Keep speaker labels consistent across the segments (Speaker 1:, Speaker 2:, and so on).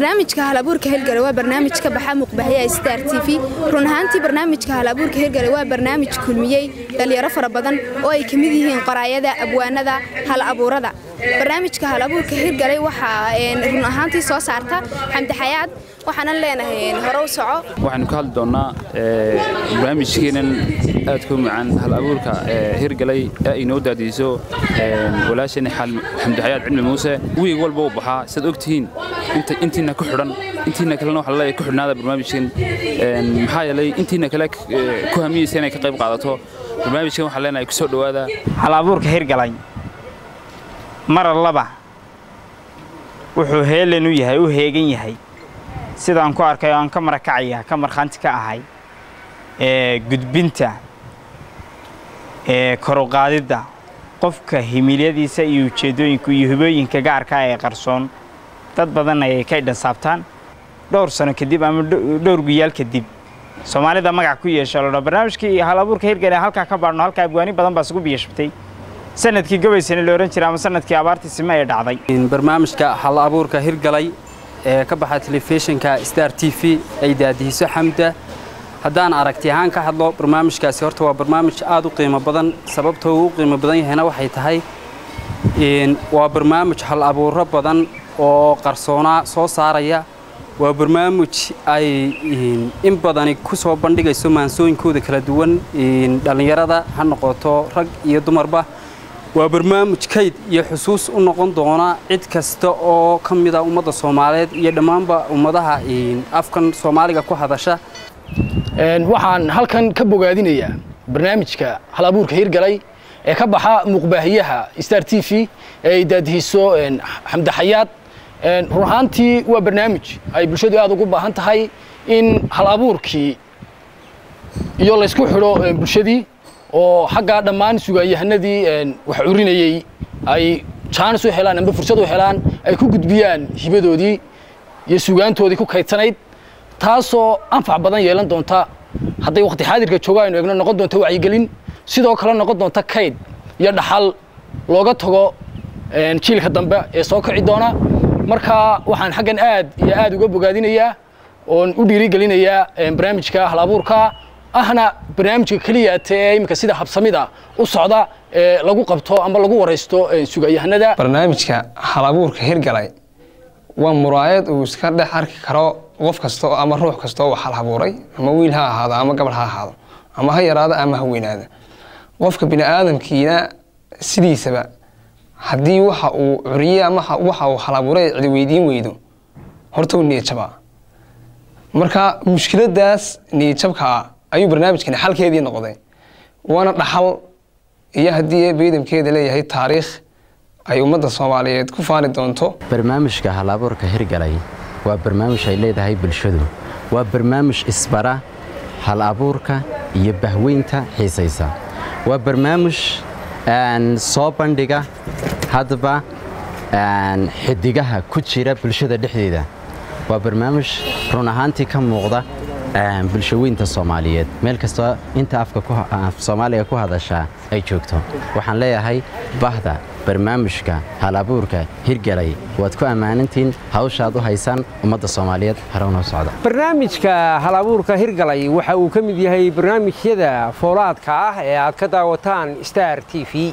Speaker 1: barnaamijka halabuurka hirgale waa barnaamij ka baxa muqbahayaha star t v run ahaantii barnaamijka halabuurka hirgale waa barnaamij kulmiyey dhalinyaro fara badan oo ay ka mid yihiin qoraayada abwaanada hal abuurada barnaamijka halabuurka hirgale waxaa run ahaantii soo saarta xamdi xayaad waxaanan leenahay hore u soco
Speaker 2: waxaynu ka hadli doonnaa barnaamijkeenan aadka u macaan hal abuurka hirgalay ee ay noo daadiiso walaashani xamdi xayaad cilmi muuse wiig walba u baxaa sidaad og tihiin intiina ku xidhan intiina kalena waxa laleeyahay ku xidhnaada barnaamijkan maxaa yeelay intiina kale ku hamiyeysa inay ka qayb qaadato barnaamijkan waxaan leenahay ku soo dhowaada
Speaker 3: hal abuurka hirgalay mar allaba wuxuu heelen u yahay u heegan yahay sidaan ku arkay oo aan ka marakacaya ka markhaanti ka ahay ee gudbinta ee koruqaadidda qofka himilyadiisa iyo ujeeddooyinka iyo hubooyinka gaarka ee qarsoon dad badan ayay ka idhansaabtaan dhowr sano kadib ama dhowr guyaal kadib soomaalida magac ku yeesha lodha barnaamijkii hal abuurka hirgale halkaa ka baadhno halkaa abwaani badan baa isugu biyashabtay sanadkii gabaysana la ohan jira ama sanadkii abaartii sime ee dhacday
Speaker 4: barnaamijka hal abuurka hirgalay ee ka baxa telefishinka star t v ay daadihiso xamda haddaan aragti ahaan ka hadlo barnaamijkaasi horta waa barnaamij aad u qiimo badan sababtoo uu u qiimo badan yahayna waxay tahay waa barnaamij hal abuuro badan oo qarsoonaa soo saaraya waa barnaamij ay in badani ku soo bandhigayso maansooyinkooda kala duwan dhallinyarada ha noqoto rag iyo dumarba waa barnaamij kayd iyo xusuus u noqon doona cid kasta oo ka mida ummadda soomaaliyeed iyo dhammaanba ummadaha afkan soomaaliga ku hadasha
Speaker 5: waxaan halkan ka bogaadinayaa barnaamijka hal abuurka hirgalay ee ka baxa muuqbaahiyaha star t v ee ay daadihiso xamdi xayaad run ahaantii waa barnaamij ay bulshadu aad ugu baahan tahay in hal abuurkii iyo laysku xidho bulshadii oo xaggaa dhammaan sugaanyahanadii wax curinayey ay jaanis u helaan amba fursad u helaan ay ku gudbiyaan hibadoodii iyo sugaantoodii ku kaydsanayd taasoo anfac badan yeelan doonta hadday waqti xaadirka jooga aynu eegno noqon doonta wacyigelin sidoo kale noqon doonta kayd iyo dhaxal looga tago jiilka dambe ee soo kici doona marka waxaan xaggan aad iyo aad uga bogaadinayaa oon u dhiirigelinayaa barnaamijka hal abuurka ahna barnaamijka keliya tee iminka sida habsamida u socda ee lagu qabto ama lagu waraysto sugayahanada
Speaker 6: barnaamijka hal abuurka hirgalay waa muraayad uu iska dhex arki karo qof kasta oo ama ruux kasta oo wax hal abuuray ama wiil ha ahaado ama gabadh ha ahaado ama ha yaraado ama ha weynaada qofka bini aadamkiina sidiisaba haddii waxa uu curiye ama waxa uu hal abuuray cidi weydiin weydo horta uu niyadjabaa marka mushkiladaas niyadjabkaa ayuu barnaamijkani xalkeedii noqday waana dhaxal iyo haddii beydamkeeda leeyahay taariikh ay ummadda soomaaliyeed ku faani doonto
Speaker 7: barnaamijka hal abuurka hirgalay waa barnaamij ay leedahay bulshadu waa barnaamij isbara hal abuurka iyo bahweynta xiisaysa waa barnaamij soo bandhiga haddaba xidigaha ku jira bulshada dhexdeeda waa barnaamij run ahaantii ka muuqda bulshaweynta soomaaliyeed meel kastoo inta afka soomaaliga ku hadashaa ay joogto waxaan leeyahay bahda barnaamijka hal abuurka hirgalay waad ku ammaanantiin hawshaad u haysaan ummadda soomaaliyeed harownoo socda
Speaker 8: barnaamijka hal abuurka hirgalay waxa uu ka mid yahay barnaamijyada foolaadka ah ee aad ka daawataan star t v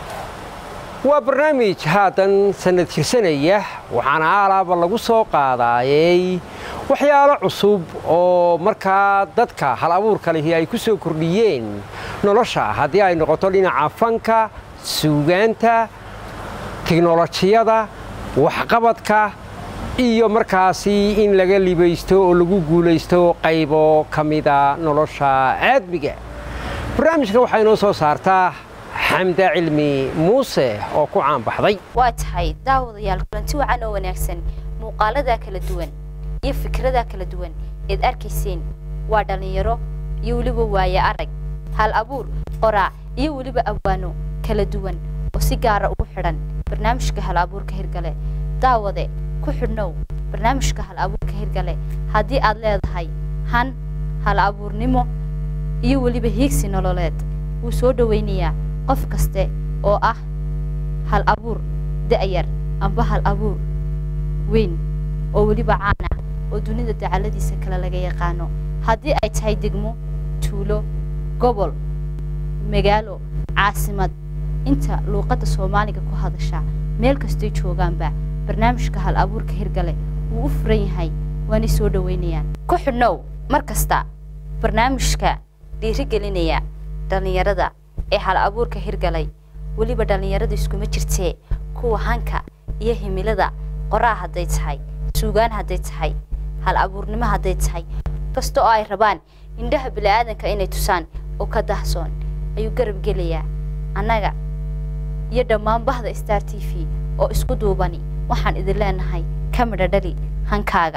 Speaker 8: waa barnaamij haatan sannad jirsanaya waxaana aalaaba lagu soo qaadaayey waxyaalo cusub oo markaa dadka hal abuurka lihi ay ku soo kordhiyeen nolosha haddii ay noqoto dhinaca fanka suugaanta tiknolojiyada waxqabadka iyo markaasi in laga libaysto oo lagu guulaysto qaybo ka mida nolosha aadmiga barnaamijkan waxaa inoo soo saartaa xamda cilmi muuse oo ku caanbaxday
Speaker 9: waa tahay daawadayaal kulanti wacan oo wanaagsan muuqaaladaa kala duwan iyo fikradaa kala duwan eed arkayseen waa dhallinyaro iyo weliba waaye arag hal abuur qoraa iyo weliba abwaano kala duwan oo si gaara ugu xidhan barnaamijka hal abuurka hirgale daawade ku xidhnow barnaamijka hal abuurka hirgale haddii aad leedahay han hal abuurnimo iyo weliba hiigsi nololeed wuu soo dhowaynayaa qof kaste oo ah hal abuur da'yar amba hal abuur weyn oo weliba caan ah oo dunida dacaladiisa kale laga yaqaano haddii ay tahay degmo tuulo gobol magaalo caasimad inta luuqadda soomaaliga ku hadasha meel kastay joogaanba barnaamijka hal abuurka hirgale wuu u furan yahay waanay soo dhoweynayaan ku xidhnow mar kasta barnaamijka dhiirigelinaya dhallinyarada ee hal abuurka hirgalay weliba dhallinyarada iskuma jirtee kuwa hanka iyo himilada qoraa hadday tahay suugaan hadday tahay hal abuurnimo hadday tahay kasta oo ay rabaan indhaha bini'aadanka inay tusaan oo ka dahsoon ayuu garab gelayaa annaga iyo dhammaan bahda star t v oo isku duubani waxaan idin leenahay ka midha dhali hankaaga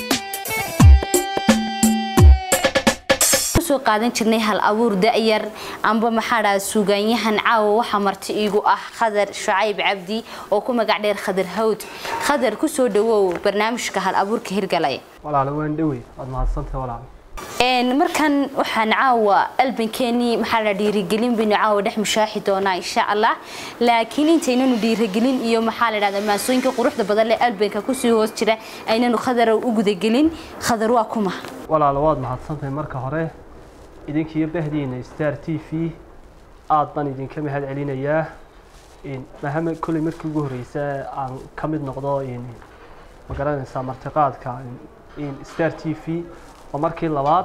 Speaker 9: soo qaadan jirnay hal abuur da'yar amba maxaa dhaha suugaanyahan caawa waxaa marti iigu ah khadar shacayb cabdi oo ku magac dheer khadar hawd khadar ku soo dhawow barnaamijka hal abuurka hirgalay
Speaker 10: walaalo waan dhowey waad mahadsantahay walaalo
Speaker 9: markan waxaan caawa albankeenii maxaa la dhiirigelin baynu caawa dhex mushaaxi doonaa insha allah laakiin intaynanu dhiirigelin iyo maxaa la dhahdaa maasooyinka quruxda badan leh albanka kusii hoos jira aynanu khadar u gudagelin khadar waa kuma
Speaker 10: walaalo waad mahadsantahay marka hore idinkiiyo bahdiina star t v aad baan idinka mahad celinayaa mahame kolley markii ugu horreysa aan ka mid noqdo ma garanaysaa martiqaadka star t v waa markii labaad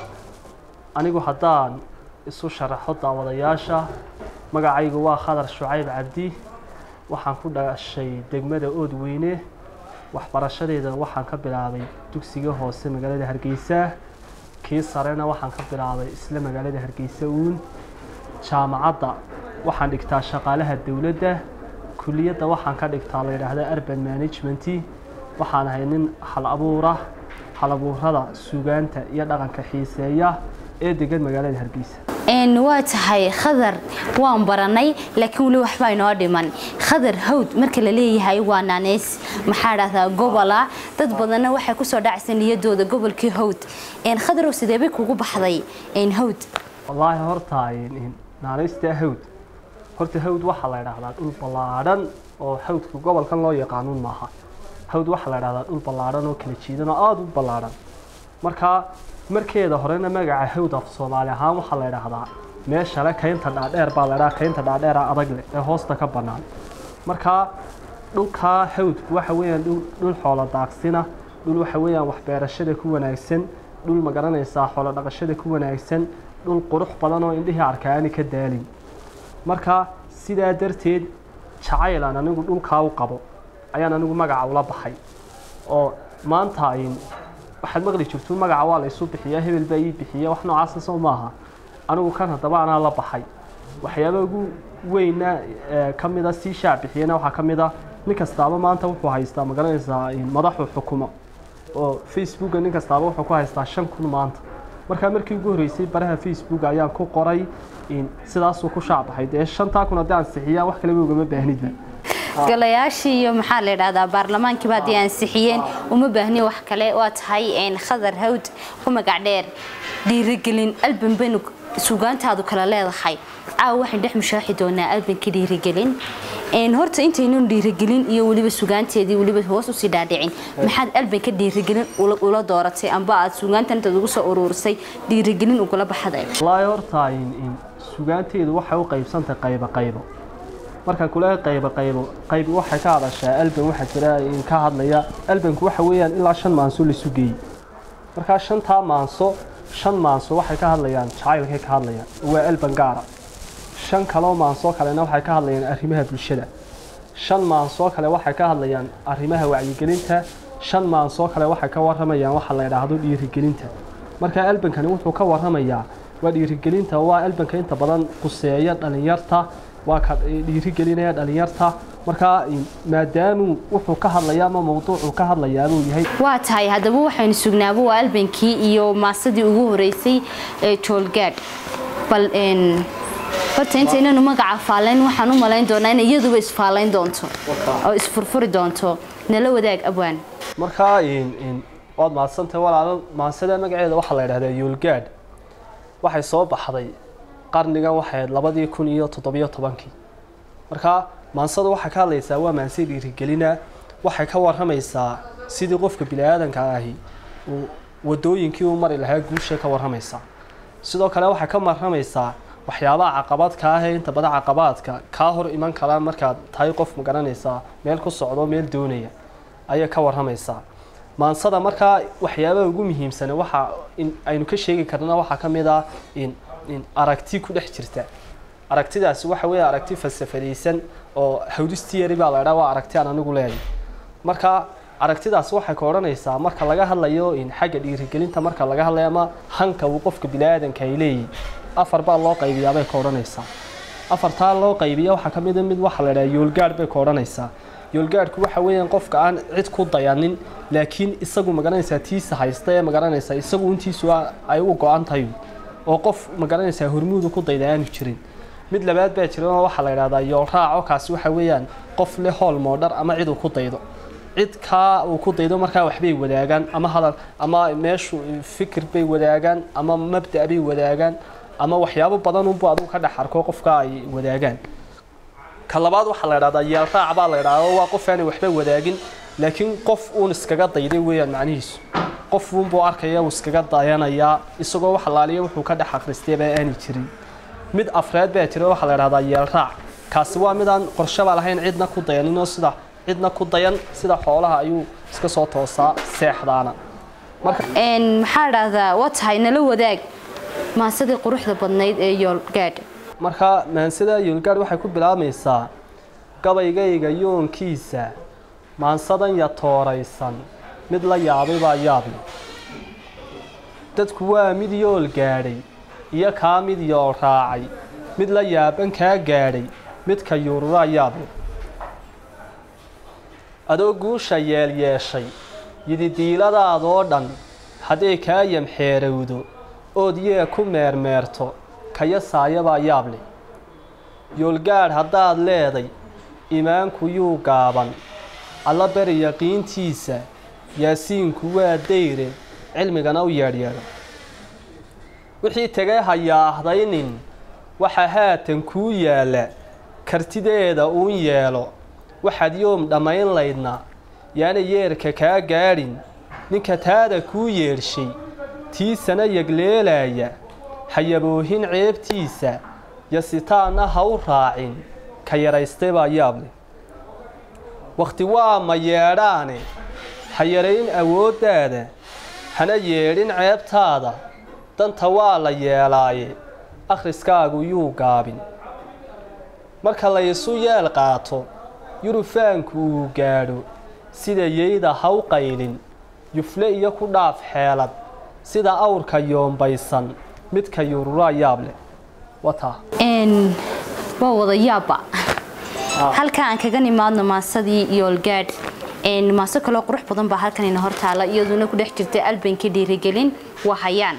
Speaker 10: anigu haddaan isu sharaxo daawadayaasha magacaygu waa khadar shucayb cabdi waxaan ku dhashay degmada oodweyne waxbarashadeeda waxaan ka bilaabay dugsiga hoose magaalada hargeysa kii sarena waxaan ka bilaabay isla magaalada hargeysa uun jaamacadda waxaan dhigtaa shaqaalaha dowladda kuliyadda waxaan ka dhigtaa la yidhaahda urban management waxaan ahay nin hal abuura hal abuurada suugaanta iyo dhaqanka xiiseeya ee degan magaalada hargeysa
Speaker 9: waa tahay khadar waan baranay laakiin weli waxbaa inoo dhiman khadar hawd marka la leeyahay waa naaneys maxaa dhahdaa gobola dad badanna waxay kusoo dhacaysa niyadooda gobolkii hawd khadarow sidee bay kugu baxday hawd
Speaker 10: wallaahi horta naaneysta hawd horta hawd waxaa la idhaahdaa dhul ballaadhan oo hawdka gobolkan loo yaqaanuun maaha hawd waxaa la idhahdaa dhul ballaadhan oo kala jiidan oo aada u ballaadhan markaa markeeda horena magaca hawd af soomaali ahaan waxaa la idhaahdaa meeshale kaynta dhaadheer baa la idhaha kaynta dhaadheera adag leh ee hoosta ka bannaan markaa dhulkaa hawdku waxa weeyaan dhul xoolo daaqsina dhul waxa weeyaan waxbeerashada ku wanaagsan dhul ma garanaysaa xoolo dhaqashada ku wanaagsan dhul qurux badan oo indhihii arka aani ka daalin marka sidaa darteed jacayl aan anigu dhulkaa u qabo ayaan anigu magaca ula baxay oo maanta waxaad maqli jirto magaca waa la isu bixiyaa hebel baa ii bixiya wax noocaasa soo maaha anigu kan haddaba anaa la baxay waxyaaba ugu weyna ka mida sii shaac bixiyana waxaa ka mid a nin kastaaba maanta wuxuu haystaa ma garanaysaa madaxu xukumo oo facebooka nin kastaaba wuxuu ku haystaa shan kun maanta markaa markii ugu horreysay baraha facebook ayaan ku qoray sidaasuu ku shaac baxay dee shantaa kun haddii ansixiyaa wax kaleba ugama baahnidba
Speaker 9: golayaashii iyo maxaa la idhahdaa baarlamaankiiba haddii ansixiyeen uma baahni wax kale waa tahay khadar hawd ku magac dheer dhiirigelin alban baynu suugaantaadu kala leedahay caawa waxaan dhex mushaaxi doonaa albanka dhiirigelin horta intaynan dhiirigelin iyo weliba sugaanteedii weliba hoos usii dhaadhicin maxaad albanka dhiirigelin ula dooratay amba aad sugaantan intaad ugu soo uruurisay dhiirigelin ugula baxday
Speaker 10: wallaahi horta sugaanteedu waxay u qaybsantahay qaybo qaybo markaan kula qaybo qaybo qayb waxay ka hadashaa alban waxaa jira ka hadlaya albanku waxa weeyaan ilaa shan maanso laisu geeyey markaa shantaa maanso shan maanso waxay ka hadlayaan jacaylkay ka hadlayaan waa alban gaara shan kaloo maansoo kalena waxay ka hadlayaan arrimaha bulshada shan maansoo kale waxay ka hadlayaan arrimaha wacyigelinta shan maansoo kale waxay ka waramayaan waxa la idhaahdo dhiirigelinta marka albankani wuxuu ka waramayaa waa dhiirigelinta waa albanka inta badan quseeya dhalinyarta waa ka dhiirigelinaya dhalinyarta markaa maadaamuu wuxuu ka hadlayaa ama mawduucuu ka hadlayaabuu yahay
Speaker 9: waa tahay haddaba waxaynu sugnaaba waa albankii iyo maasadii ugu horeysay ee joolgaadh bal horta intaynanu magaca faalayn waxaan u malayn doonaa in iyaduba isfaalayn doonto oo isfurfuri doonto nala wadaag abwaan
Speaker 10: markaa waad mahadsantahay walaalo maansada magaceeda waxaa la yidhahdaa yoolgaadh waxay soo baxday qarnigan waxay labadii kun iyo toddobiyo tobankii markaa maansada waxay ka hadlaysaa waa maanse dhiirigelina waxay ka waramaysaa sidii qofka bini'aadanka ahi uu wadooyinkii u mari lahaa guusha ka warramaysaa sidoo kale waxay ka warramaysaa waxyaabaha caqabadka ah ee inta badan caqabaadka kaa hor iman karaan markaad tahay qof magaranaysaa meel ku socdo meel doonaya ayay ka warramaysaa maansada markaa waxyaabaha ugu muhiimsan waxa aynu ka sheegi karna waxaa ka mid ah in in aragti ku dhex jirta aragtidaasi waxa weeye aragti falsafadaysan oo hawdistiyari baa la idhaa waa aragti aan anigu leeyahay marka aragtidaas waxay ka odhanaysaa marka laga hadlayo in xagga dhiirigelinta marka laga hadlayo ama hanka uu qofka bini'aadanka ay leeyihin afar baa loo qaybiyaa bay ka odhanaysaa afartaa loo qaybiya waxaa ka mid a mid waxa la idhaha yoolgaadh bay ka odhanaysaa yoolgaadhku waxa weeyaan qofka aan cid ku dayanin laakiin isagu magaranaysaa tiisa haysta ee magaranaysaa isagu intiisu ay u go-an tahay oo qof magaranaysaa hormuudu ku dayda aanu jirin mid labaad baa jira oo waxaa la idhahdaa yool raaco kaasi waxa weeyaan qof leh hool moodhar ama cid uu ku daydo cid kaa uu ku daydo markaa waxbay wadaagaan ama hadal ama meeshu fikir bay wadaagaan ama mabda' bay wadaagaan ama waxyaabo badan unbu adigu ka dhex arko qofka ay wadaagaan ka labaad waxaa la idhahdaa yeel raac baa la idhahdaa waa qof aanay waxba wadaagin laakiin qof uun iskaga dayday weeyaan macnihiisu qof uunbuu arkaya uu iskaga dayanayaa isagoo wax laaliya wuxuu ka dhex akhristay baa aanay jirin mid afreed baa jira waxaa la idhahdaa yeel raac kaasi waa midaan qorshaba lahayn cidna ku dayanin oo sida cidna ku dayan sida xoolaha ayuu iska soo toosaa seexdaana
Speaker 9: maxaa dhahdaa waa tahay nala wadaag maansadii quruxda badnayd ee yoolgaadh
Speaker 10: marka maansada yoolgaadh waxay ku bilaabmaysaa gabaygayga yoonkiisa maansadan yatooraysan mid la yaabay baa yaabli dadku waa mid yool gaadhay iyo kaa mid yool raacay mid la yaaban kaa gaadhay midka yuururaa yaabli adoo guusha yeel yeeshay yididiiladaadoo dhan hadday kaa yamxeerowdo ood yee ku meermeerto kaya saayabaa yaable yoolgaadh haddaad leeday imaanku yuu gaaban alla beri yaqiintiisa yaasiinku waa dayre cilmigana u yeedhyeedho wixii tegay hayaahdaynin waxa haatan kuu yaalla kartideeda uun yeelo waxaad yoom dhammayn laydna yaana yeerka kaa gaadhin ninka taada kuu yeedhshay tiisana yegleelaaya hayaboohin ceebtiisa yasitaanna ha u raacin ka yaraystay baa yaable wakhti waa ma yeedhaane ha yarayn awooddaada hana yeedhin ceebtaada danta waa la yeelaaye akhriskaagu yuu gaabin marka laysu yeel qaato yurufaanku uu gaadho sida yeyda ha u qaylin yufle iyo ku dhaaf xeelad sida awrka yoombaysan midka yururaa yaab leh wataa
Speaker 9: waa wada yaabba halka aan kaga nimaadno maasadii yoolgaadh maaso kaloo qurux badan baa halkan ina hortaala iyaduna ku dhex jirta albankii dhiirigelin waa hayaan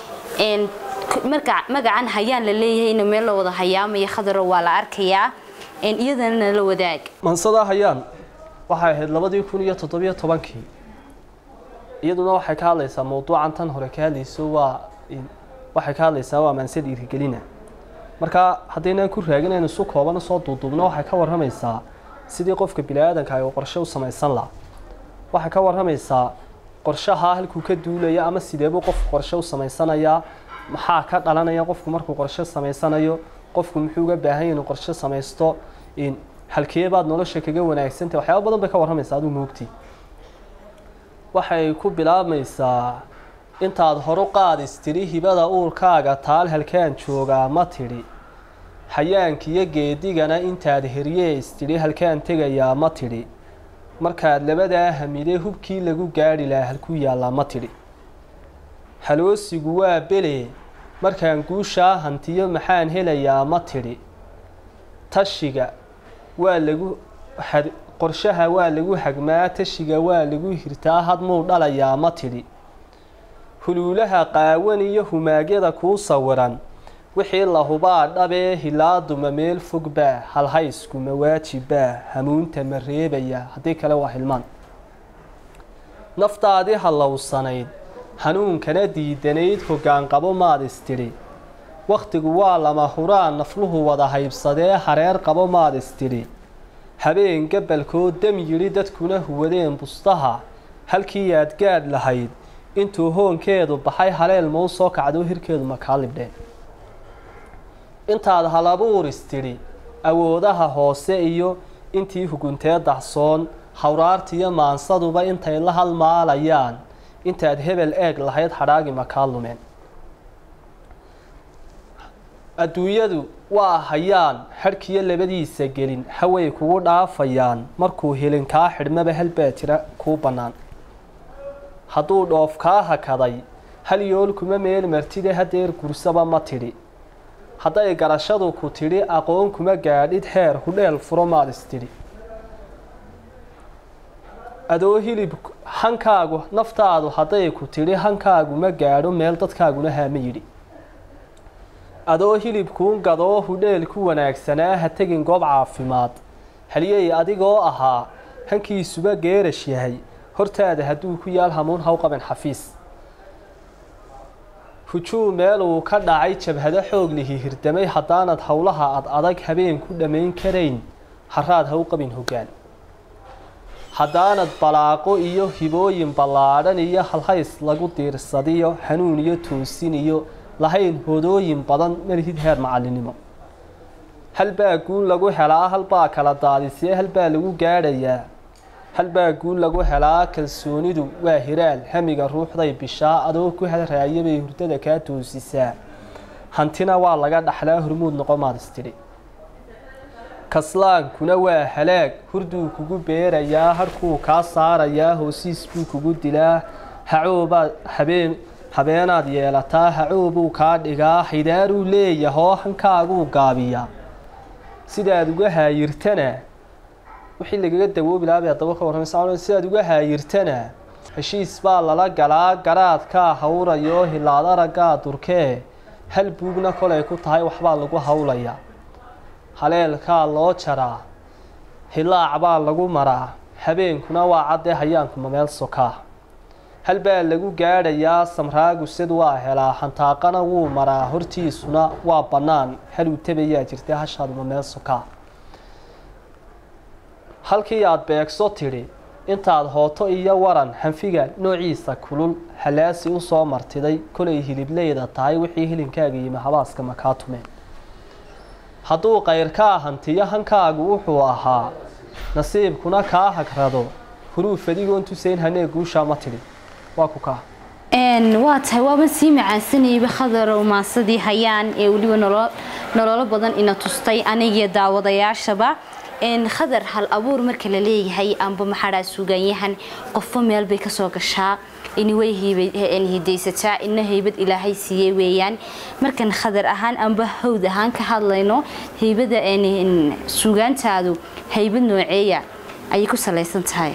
Speaker 9: magacan hayaan la leeyahay in meel la wada hayaamaya khadaro waa la arkayaa iyadana nala wadaag
Speaker 10: mansada hayaan waxay ahayd labadii kun iyo toddobiyo tobankii iyaduna waxay ka hadlaysaa mawduucan tan hore ka hadlayso waa waxay ka hadlaysaa waa maanse dhiirigelina marka haddaynaan ku raagin aynu isu kooban soo duuduubno waxay ka warramaysaa sidii qofka bini'aadanka ay qorshe u samaysan laha waxay ka warramaysaa qorshaha halkuu ka duulaya ama sideebuu qofku qorshe u samaysanayaa maxaa ka dhalanaya qofku markuu qorshe samaysanayo qofku muxuu uga baahan yahay inuu qorshe samaysto halkeebaad nolosha kaga wanaagsantah waxyaaba badan bay ka warramaysaa aduu moogti waxay ku bilaabmaysaa intaad horu qaadis tidhi hibada uurkaaga taal halkaan joogaa ma tidhi hayaankiyo geedigana intaad heryees tidhi halkaan tegayaa ma tidhi markaad labadaa hamiday hubkii lagu gaadhi lahaa halkuu yaallaa ma tidhi haloosigu waa bele markaan guushaa hantiyo maxaan helayaa ma tidhi tashiga waa lagu qorshaha waa lagu hagmaa tashiga waa lagu hirtaa hadmuu dhalayaa ma tidhi huluulaha qaawan iyo humaagyada kuu sawiran wixii la hubaa dhabee hilaaduma meel fogbaa halhayskuma waajibbaa hamuunta ma reebaya haddii kale waa hilmaan naftaadii hallowsanayd hanuunkana diidanayd hoggaanqabo maad istidhi wakhtigu waa lama huraan nafluhu wada haybsadee hareer qabo maad istidhi habeen gabalkoo dam yidhi dadkuna huwadeen bustaha halkii aad gaadh lahayd intuu hoonkeedu baxay haleel mau soo kacdo hirkeedu makaa libdheen intaad halabuuris tidhi awoodaha hoose iyo intii huguntee dahsoon hawraartiiyo maansaduba intay la halmaalayaan intaad hebel eeg lahayd hadhaagi makaa lumeen adduunyadu waa hayaan xadhkiyo labadiisa gelin haway kugu dhaafayaan markuu helin kaa xidhmaba halbaa jira kuu bannaan hadduu dhoof kaa hakaday hal yool kuma meel martide hadeer gursaba ma tidhi hadday garashadu ku tidhi aqoon kuma gaadhid heer hudheel furo maad istidhi adoo hilib hankaagu naftaadu hadday ku tidhi hankaagu ma gaadho meel dadkaaguna haama yidhi adoo hilibkuun gadoo hudheel ku wanaagsanaa ha tegin goob caafimaad halyey adigoo ahaa hankiisuba geerash yahay hortaada hadduu ku yaal hamuun haw qaban xafiis hujuu meel uu ka dhacay jabhado xoog lihi hirdamay haddaanad howlaha ad adag habeen ku dhammayn karayn haraad haw qabin hoggaan haddaanad balaaqo iyo hibooyin ballaadhan iyo halhays lagu diirsadiyo hanuun iyo toosin iyo lahayn hodooyin badan malihid heer macalinimo halbaa guul lagu helaa halbaa kala daadisee halbaa lagu gaadhayaa halbaa guul lagu helaa kalsoonidu waa hiraal hamiga ruuxday bishaa adoo ku hadraayabay hurdada kaa toosisaa hantina waa laga dhaxlaa hormuud noqo maad istidhi kaslaankuna waa halaag hurduu kugu beerayaa harkuu kaa saarayaa hoosiis buu kugu dilaa hacoobaad habeen habeenaad yeelataa hacoobuu kaa dhigaa xidaaruu leeyahoo hankaaguu gaabiyaa sidaad uga haayirtana wixii lagaga dawoobi lahaa bay haddaba ka warramaysa sidaad uga haayirtana heshiis baa lala galaa garaadkaa hawrayo hilaad araggaa durkee hal buugna kolay ku tahay waxbaa lagu hawlayaa haleelkaa loo jaraa hilaac baa lagu maraa habeenkuna waa caddee hayaankuma meel sokaa hal baa lagu gaadhayaa samraagu sid waa helaa hantaaqana wuu maraa hortiisuna waa bannaan haluu tabayaa jirtay hashaaduma meel sokaa halkii aad beegso tidhi intaad hooto iyo waran hanfiga noociisa kulul halaasi u soo martiday kolay hilibleyda tahay wixii hilinkaaga yimi habaaska makaa tumeen hadduu kayrkaa hantiyo hankaagu wuxuu ahaa nasiibkuna kaa hagrado huruuf adigoon tusayn hanee guushaa ma tidhi waa ku kaa
Speaker 9: waa tahay waaban sii macaansanayba khadarow maasadii hayaan ee weliba nololo badan ina tustay anigiyo daawadayaashaba khadar hal abuur marka la leeyahay amba maxaadhaa suugaanyahan qofba meel bay kasoo gashaa inway hidaysataa ina haybad ilaahay siiyey weeyaan markan khadar ahaan amba hawd ahaan ka hadlayno haybada suugaantaadu haybad nooceeya ayay ku salaysan tahay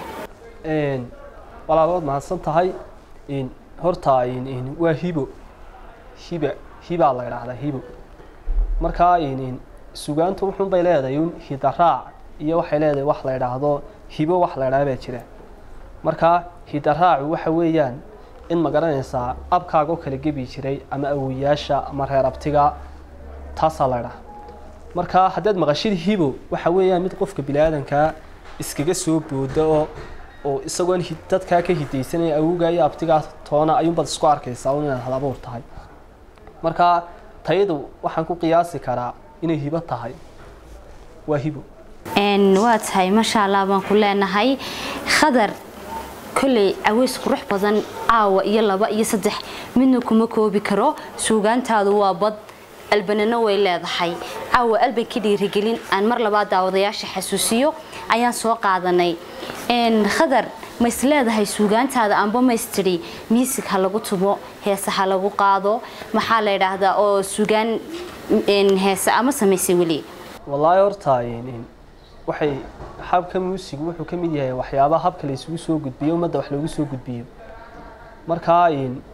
Speaker 10: walaabood mahadsan tahay horta waa hibo hiba hibaa la idhaahdaa hibo markaa sugaantu wuxuunbay leedahay un hidaraac iyo waxay leedahay wax la idhaahdo hibo wax la idhaha baa jira markaa hidaraacu waxa weeyaan in ma garanaysaa abkaagoo kala gebi jiray ama awoyaasha ama reer abtiga taasaa la idhaha markaa haddaad maqashid hibo waxa weeyaan mid qofka bini-aadankaa iskaga soo booda oo oo isagoon dadkaa ka hidaysanaya awowgaa iyo abtigaa toona ayuunbaad isku arkaysaa un inaad hal abuur tahay markaa tayadu waxaan ku qiyaasi karaa inay hibo tahay waa hibo
Speaker 9: waa tahay maasha allah baan ku leenahay khadar kolley caweys qurux badan caawa iyo laba iyo saddex midna kuma koobi karo suugaantaadu waa bad albanana way leedahay caawa alban ka dhiirigelin aan mar labaad daawadayaasha xasuusiyo ayaan soo qaadanay khadar ma is leedahay suugaantaada amba maystiri miisig ha lagu tumo heese ha lagu qaado maxaa la yidhaahdaa oo suugaan heese ama samaysay weli
Speaker 10: wallaahi horta waxay habka muusigu wuxuu ka mid yahay waxyaabaha habka la isugu soo gudbiyo ummadda wax loogu soo gudbiyo markaa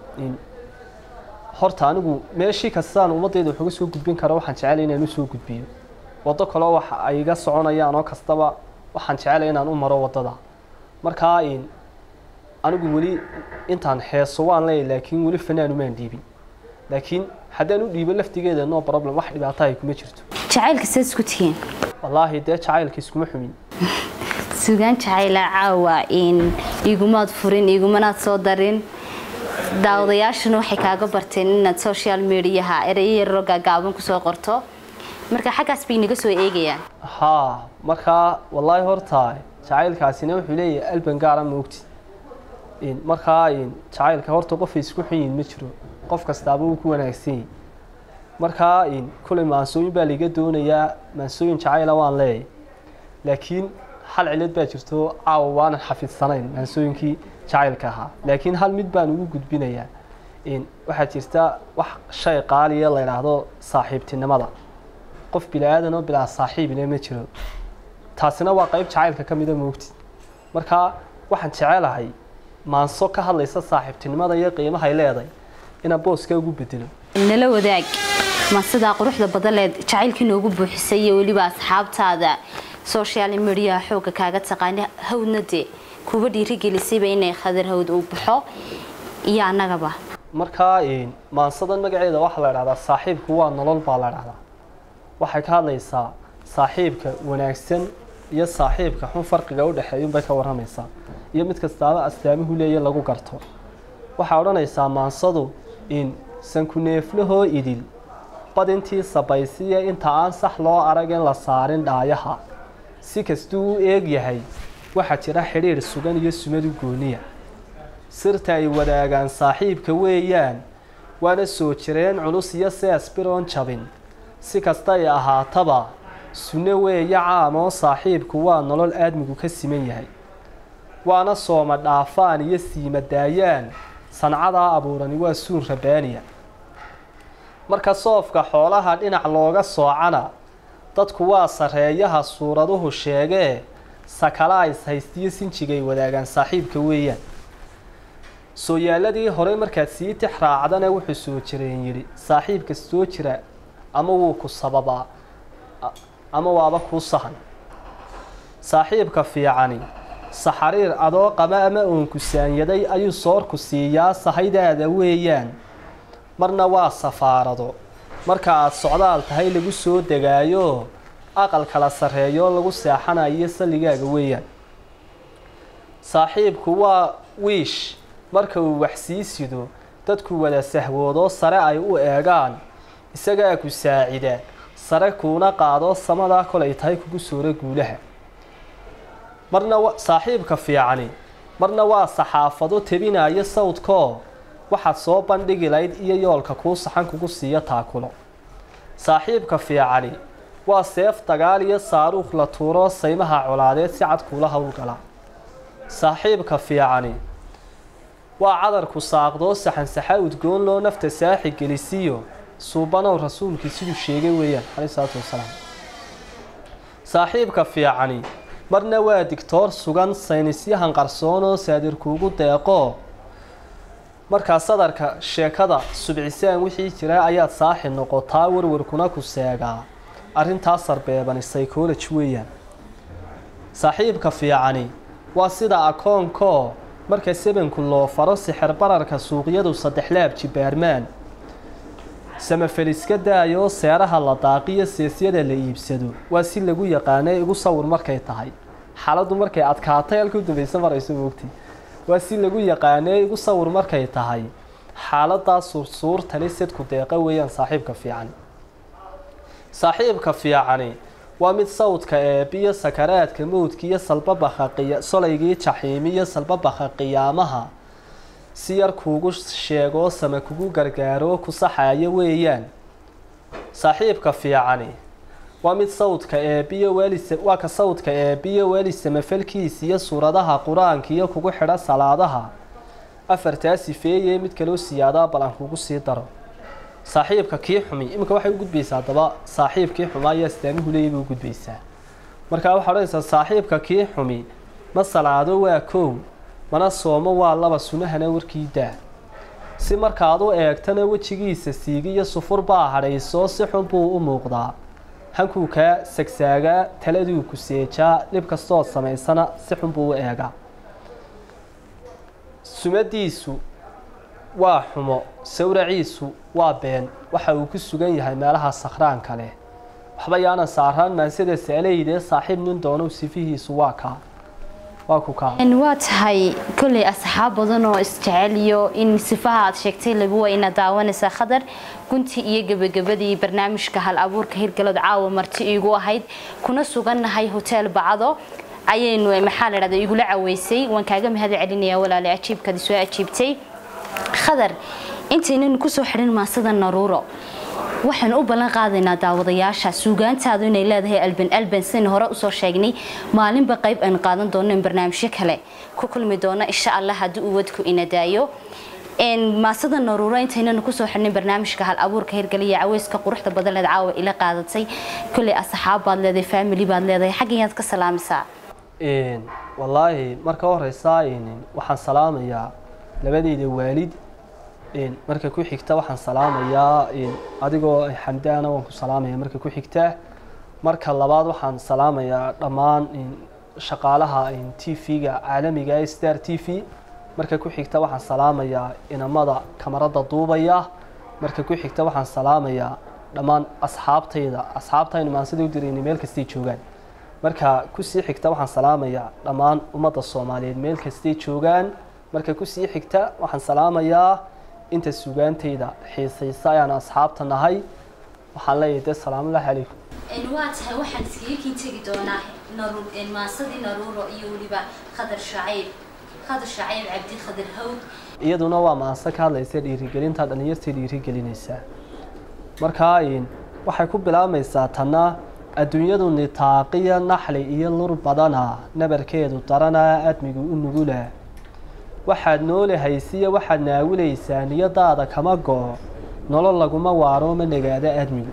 Speaker 10: horta anigu meeshii kastaan ummaddeeda wax uga soo gudbin karo waxaan jecelay inaan u soo gudbiyo waddo kaleo wax ay iga soconayaan oo kastaba waxaan jecelay inaan u maro waddada markaa anigu weli intaan heeso waan leeyahy laakiin weli fanaan umaan dhiibin laakiin haddaan u dhiibo laftigeeda no problem wax dhibaato ay kuma jirto
Speaker 9: jacaylka saad isku tihiin
Speaker 10: wallaahi dee jacaylka iskuma xumin
Speaker 9: sugaan jacayla caawa in igumaad furin igumanaad soo darin daawadayaashuna waxay kaaga barteen inaad social mediaha erayo yaroo gaagaaban kusoo qorto marka xaggaas bay naga soo eegayaan
Speaker 10: haa markaa wallaahi horta jacaylkaasina wuxuu leeyahay alban gaara moogti markaa jacaylka horta qofay isku xun yihin ma jiro qof kastaaba uu ku wanaagsan yahi markaa kulay maansooyin baa laiga doonayaa maansooyin jacayla waan leeyahay laakiin hal cilad baa jirto caawa waanan xafidsanayn maansooyinkii jacaylka ahaa laakiin hal mid baan ugu gudbinayaa waxaa jirta wax shay qaaliya la yidhaahdo saaxiibtinimada qof bilaadan oo bilaa saaxiibine ma jiro taasina waa qayb jacaylka ka mida moogti markaa waxaan jecelahay maanso ka hadlaysa saaxiibtinimada iyo qiimahay leedahay inaan booska ugu bedelo
Speaker 9: nala wadaag ma sidaa quruxda badaleed jacaylkii noogu buuxisay iyo weliba asxaabtaada social mediaha xooga kaaga taqaana hawdna dee kuba dhiirigelisayba inay khadar hawd uu baxo iyo annagaba
Speaker 10: markaa maansadan magaceeda waxaa la dhahdaa saaxiibku waa nolol baa la dhahdaa waxay ka hadlaysaa saaxiibka wanaagsan iyo saaxiibka xun farqiga u dhexeeyunbay ka warramaysaa iyo mid kastaaba astaamuhu leeya lagu garto waxay odhanaysaa maansadu in sankuneeflahoo idil badintii sabaysiya inta aan sax loo arag in la saarin dhaayaha si kastuu u eeg yahay waxaa jira xidhiidh sugan iyo sumadu gooniya sirta ay wadaagaan saaxiibka weeyaan waana soo jireen culus iyo sees biroon jabin si kasta ay ahaataba sunno weeya caamoo saaxiibku waa nolol aadmigu ka siman yahay waana sooma dhaafaan iyo siima daayaan sancadaa abuurani waa suun rabaaniya marka soofka xoolaha dhinac looga soocana dadku waa sarreeyaha suuraduhu sheegee sakala is haystiyo sinjigay wadaagaan saaxiibka weeyaan sooyaaladii hore markaad sii tix raacdana wuxuu soo jireen yidhi saaxiibka soo jira ama wuu ku sababaa ama waaba kuu sahan saaxiibka fiicani saxariir adoo qaba ama uunku saanyaday ayuu soorku siiyaa sahaydaada weeyaan marna waa safaarado marka aad socdaal tahay lagu soo degaayo aqal kala sarreeyo lagu seexanayo salligaaga weeyaan saaxiibku waa wiish marka uu wax sii sido dadku wada sahwoodoo sare ay u eegaan isagaa ku saacida sare kuuna qaado samadaa kolay tahay kugu soora guulaha marna saaxiibka fiicani marna waa saxaafado tebinayo sawdkoo waxaad soo bandhigi layd iyo yoolka kuu saxan kugu siiyo taakulo saaxiibka fiicani waa seef dagaal iyo saaruukh la tuuro saymaha colaadeed si cad kuula howlgala saaxiibka fiicani waa cadarku saaqdoo saxansaxa udgoon loo nafta saaxi gelisiyo suubanow rasuulkii siduu sheegay weeyaan caleyhi salaatu wasalaam saaxiibka fiicani marna waa digtoor sugan saynisyahan qarsoon oo saadirkuugu deeqo markaa sadarka sheekada subcisaan wixii jira ayaad saaxi noqotaa warwarkuna ku seegaa arrintaas sarbeebani psychology weeyaan saaxiibka fiicani waa sida akoonkoo marka sebanku loo faro sixir bararka suuqyadu saddexlaab jibaarmaan samafeliska daayoo seeraha la daaqiyo seesyada la iibsado waa si lagu yaqaanay igu sawir markay tahay xaaladdu markay adkaatay halka u dambaysa marayso moogtay waa si lagu yaqaanay igu sawir markay tahay xaaladaa suursuurtani sedku deeqa weeyaan saaxiibka fiican saaxiibka fiicani waa mid sawdka eebiyo sakaraadka mowdka iyo salbabaka solaygii jaxiimi iyo salbabaka qiyaamaha si yar kuugu sheegoo sama kugu gargaaroo ku saxaaya weeyaan saaxiibka fiicani waa mid sawdka eebiyo weelis waa ka sawdka eebiyo weeli samafelkiisa iyo suuradaha qur-aanka iyo kugu xidha salaadaha afartaa sifeeye mid kaloo siyaadaa bal aan kugu sii daro saaxiibka kii xumi iminka waxay u gudbaysaa haddaba saaxiibkii xumaa iyo astaamuhu leeya bay u gudbaysaa markaa waxaa odhanaysaa saaxiibka kii xumi ma salaado waa koow mana soomo waa laba sunahana warkii daa si markaad u eegtana wejigiisa siigi iyo sufur baa hadhaysoo si xun buu u muuqdaa hankuu kaa sagsaagaa taladuu ku seejaa dhib kastood samaysana si xun buu u eegaa sumadiisu waa xumo sawraciisu waa been waxa uu ku sugan yahay meelaha sakhraanka leh waxba yaanan saaraan maansida saaleydee saaxiib nin doonow sifihiisu waa kaa waa ku kaa
Speaker 9: waa tahay kolley asxaab badan oo isjecel iyo in sifaha aad sheegtay lagu wayna daawanaysaa khadar guntii iyo gebagabadii barnaamijka hal abuurka hirgalad caawa marti iigu ahayd kuna sugannahay hotel bacdo ayaynu maxaa la dhahda igula caweysay waan kaaga mahad celinayaa walaale ajiibkaadi soo ajiibtay khadar intaynan kusoo xidhin maasada naruuro waxaan u ballan qaadaynaa daawadayaasha suugaantaadu inay leedahay alban alban sidaynu hore usoo sheegnay maalinba qayb aynu qaadan doono in barnaamijyo kale ku kulmi doono insha allah haddii uu wadku ina daayo maasada naruuro intaynanu kusoo xidhnay barnaamijka hal abuurka hirgaliya caweyska quruxda badan leed caawa ila qaadatay kolley asxaab baad leedahay family baad leedahay xaggayaad ka salaamaysaa
Speaker 10: wallaahi marka horeysa waxaan salaamayaa labadeyda waalid marka ku xigta waxaan salaamayaa adigoo xamdaana waan ku salaamaya marka ku xigta marka labaad waxaan salaamayaa dhammaan shaqaalaha t v-ga caalamiga ee star t v marka ku xigta waxaan salaamayaa inamada kamarada duubaya marka ku xigta waxaan salaamayaa dhammaan asxaabtayda asxaabtaynu maansida u dirayna meel kastay joogaan marka kusii xigta waxaan salaamayaa dhammaan ummadda soomaaliyeed meel kastay joogaan marka kusii xigta waxaan salaamayaa inta sugaantayda xiisaysa ayaan asxaabta nahay waxaan leeyahay dee salaamullahi calaykum
Speaker 9: waa tahay waxaan iskaga kiin tegi doonaa maasadii naruuro iyo weliba khadar shacayb khadar shacayb cabdi khadar hawd
Speaker 10: iyaduna waa maanse ka hadlaysa dhiirigelinta dhallinyartay dhiirigelinaysaa markaa waxay ku bilaabmaysaa tanna adduunyadu nitaaqiya naxli iyo lur badana nabarkeedu daranaa admigu u nugula waxaad noolahaysiya waxaad naawilaysaa niyadaada kama go-o nolol laguma waaro ma nagaada admigu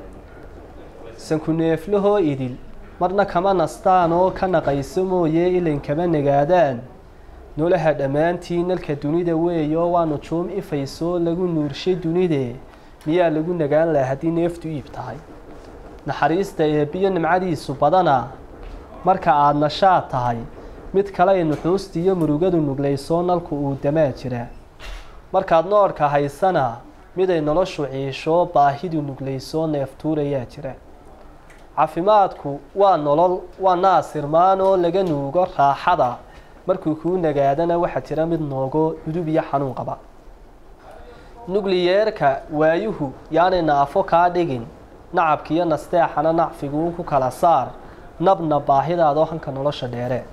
Speaker 10: sankuneeflahoo idil marna kama nastaan oo ka naqayso mooye ilan kama nagaadaan nolaha dhammaantii nalka dunida weeyo waa nujuum ifaysoo lagu nuurshay dunide miyaa lagu nagaan laha haddii neeftu iib tahay naxariista eebbiyo nimcadiisu badana marka aada nashaad tahay mid kale ay nuxuusta iyo murugadu nuglaysoo nalku uu damaa jira markaad noorka haysana miday noloshu ciisho baahidu nuglaysoo neeftuurayaa jira caafimaadku waa nolol waa naasirmaan oo laga nuugo raaxada markuu kuu nagaadana waxaa jira mid noogo udub iyo xanuun qaba nukliyeerka waayuhu yaanay naafo kaa dhigin nacabkiiyo nasteexana nacfiguun ku kala saar nabna baahidaadoo hanka nolosha dheere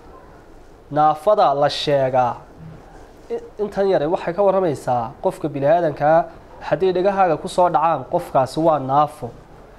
Speaker 10: naafada la sheegaa intan yare waxay ka warramaysaa qofka bini aadankaa hadday dhegahaaga kusoo dhacaan qofkaasi waa naafo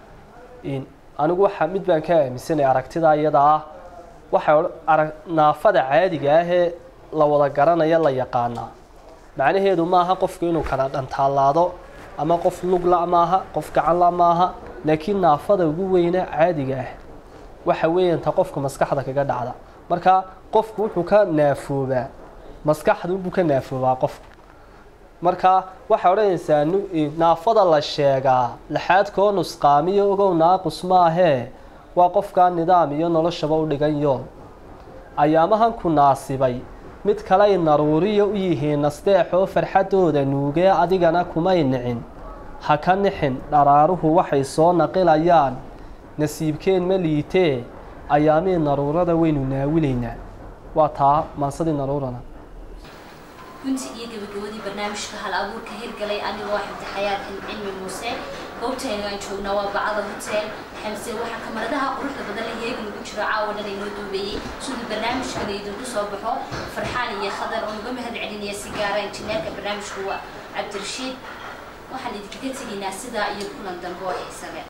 Speaker 10: anigu waxa mid baan ka aaminsanay aragtida iyada ah waxay naafada caadiga ahee la wada garanaya la yaqaanaa macnaheedu maaha qofku inuu kala dhantaallaado ama qof lugla maaha qof gacanla maaha laakiin naafada ugu weyna caadiga ah waxa weeyanta qofka maskaxda kaga dhacda marka qofku wuxuu ka naafoobaa maskaxdunbuu ka naafoobaa qofku marka waxay odhanaysaa naafada la sheegaa laxaadkoo nusqaamiyo ogow naaqus maahee waa qofkaa nidaam iyo noloshaba u dhigan yool ayaamahan ku naasibay mid kaley naruuriya u yihiin nasteexoo farxaddooda nuugee adigana kumay nicin ha ka nixin dharaaruhu waxay soo naqilayaan nasiibkeen ma liitee ayaamii naruurada waynu naawilaynaa waa taa maansadii naruurana
Speaker 9: gunti iyo gabagabadii barnaamijka hal abuurka hirgalay anigoo xamdi xayaad cilmi muuse goobtaynu aan joognaa waa bacada hotel xamse waxaa kamaradaha quruxda badan la heegan ugu jiro caawa dhan inoo duubeeyey siduu barnaamijkana idinku soo baxo farxaan iyo khadar oo uga mahad celinaya si gaara injineerka barnaamijku waa cabdirashiid waxaan idinkaga tegaynaa sidaa iyo kulan dambe oo xiisabe